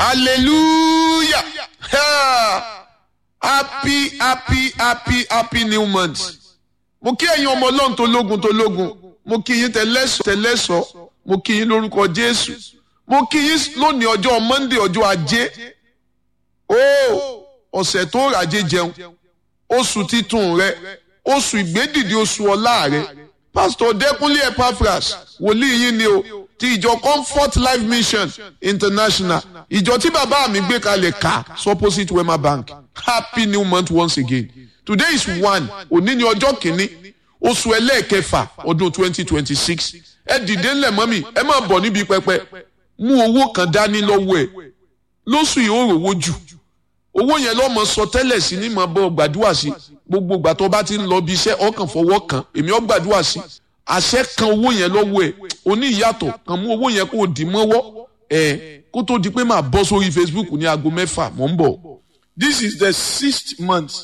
hallelujah Ha! happy happy happy happy new month mo kí ẹ̀yin ọmọ ọlọ́run tó lógun tó lógun mo kí yín tẹ̀lẹ́sọ̀ tẹ̀lẹ́sọ̀ mo kí yín lórúkọ jésù mo kí yín lónìí ọjọ́ monday ọjọ́ ajé ó ọ̀sẹ̀ tó ràjé jẹun oṣù titun rẹ oṣù ìgbédìde oṣù ọlá rẹ pásítọ̀ dẹ́kunlé epaphras wòlíì yín ni o ti ìjọ comfort life mission international ìjọ tí bàbá mi gbé kalẹ̀ ká opposite wema bank happy new month once again today is one òní ni ọjọ́ kìíní oṣù ẹlẹ́ẹ̀kẹfà ọdún twenty twenty six ẹ dìde ńlẹ̀ mọ́mì ẹ máa bọ̀ níbi pẹpẹ mú owó kan dání lọ́wọ́ ẹ lóṣù yìí ó rówó jù owó yẹn lọ́mọ sọ tẹ́lẹ̀ sí ní mọ̀ bọ́ gbàdúrà sí gbogbo ìgbà tó bá ti ń lọ bí iṣẹ́ ọkàn fọwọ́ kan èmi ọ́ gbàdúrà sí àṣẹ kan owó yẹn lọ́wọ́ ẹ̀ oní ìyàtọ̀ kan mú owó yẹn kó o dì mọ́wọ́ ẹ̀ kó tó di pé màá bọ́ sórí Facebook ní aago mẹ́fà mò ń bọ̀. this is the sixth month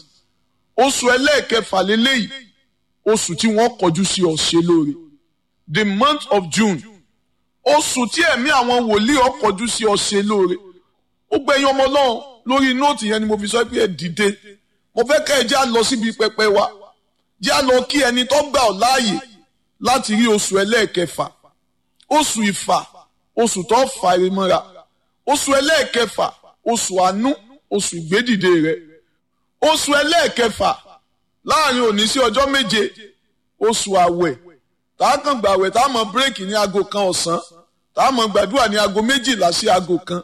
oṣù ẹlẹ́ẹ̀kẹfà lélẹ́yìí oṣù tí wọ́n kọjú sí ọ̀ṣẹ́ lóore the month of June oṣù tí ẹ̀mí àwọn wòlíì ọkọjú sí ọ̀ṣẹ́ lóore ó gbẹ̀yìn ọmọ náà lórí nóòtù yẹn ni mo fi sọ pé ẹ dìde mo fẹ́ kẹ́ ẹ já lọ síbi pẹpẹ wa já lọ kí ẹni tó gbà ọ́ láàyè láti rí oṣù ẹlẹ́ẹ̀kẹfà oṣù ìfà oṣù tó fà ẹ mọ́ra oṣù ẹlẹ́ẹ̀kẹfà oṣù àánú oṣù ìgbédìde rẹ oṣù ẹlẹ́ẹ̀kẹfà láàrin òní sí ọjọ́ méje oṣù àwẹ̀ tá a kàn gbàwẹ̀ tá a mọ bírèkì ní aago kan ọ̀sán tá a mọ gbàdúrà ní aago méjìlá sí aago kan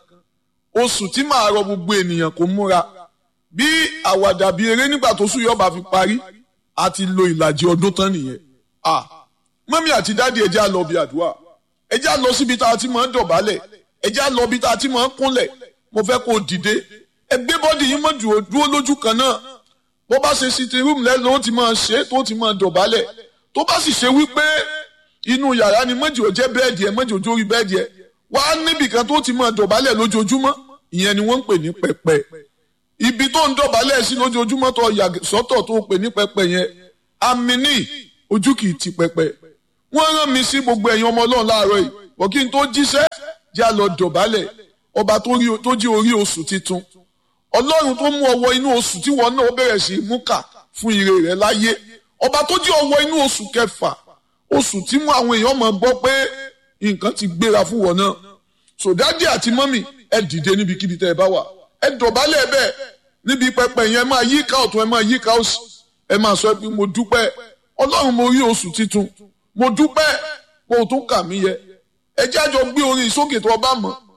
oṣù tí màá rọ gbogbo ènìyàn kó múra bí àwàdà bíi eré nígbà tó sùn yọba fi parí àti lo ìlàjì ọdún tán nìyẹn ah mọ́mí àti dáàdi ẹ̀jẹ̀ á lọ bí àdúrà ẹ̀jẹ̀ á lọ síbi tá a ti máa ń dọ̀bálẹ̀ ẹ̀jẹ̀ á lọ bí tá a ti máa ń kúnlẹ̀ mo fẹ́ kó o dìde ẹgbẹ́ bọ́dì yín mọ́ dúró lójú kan náà bó bá ṣe sitting room lẹ́nu ó ti máa ṣe tó ti máa dọ̀bálẹ̀ tó bá sì ṣe wípé inú yàrá ni mọ́jì ò jẹ́ bẹ́ẹ̀dì ẹ̀ mọ́jì ò jórí bẹ́ẹ̀dì ẹ̀ wá níbì kan tó ti máa dọ̀bálẹ̀ lójoojúmọ́ ìyẹn ni wọ́n ń pè ní pẹpẹ ibi tó ń dọ̀bálẹ̀ sí lójoojúmọ́ tó yà sọ́tọ̀ tó pè ní pẹpẹ yẹn àmì ní ojú kì í ti pẹpẹ wọ́n rán mi sí gbogbo ẹ̀yin ọmọ ọlọ́run láàárọ̀ yìí bọ̀ kí n tó jíṣẹ́ já lọ dọ̀bálẹ̀ ọba tó jí orí oṣù titun ọlọ́run tó mú ọwọ́ inú oṣù tí wọn náà bẹ̀rẹ̀ sí mú kà fún ire rẹ̀ láyé ọba tó jí ọwọ́ inú oṣù kẹfà oṣù tí mú àwọn èèyàn máa gbọ́ pé nǹkan ti gbéra fún wọn náà sòdádì àti mọ́mì ẹ dìde níbikíbi tẹ́ ẹ bá wà ẹ dọ̀bálẹ̀ bẹ́ẹ̀ níbi pẹpẹ yẹn ẹ máa yí ká ọ̀tún ẹ máa yí ká òsì ẹ máa sọ pé mo dúpẹ́ ọlọ́run mo rí oṣù titun mo dúpẹ́ mo tún kà mí yẹ ẹ jẹ́ àjọ gbé orin sókè tó ọba mọ̀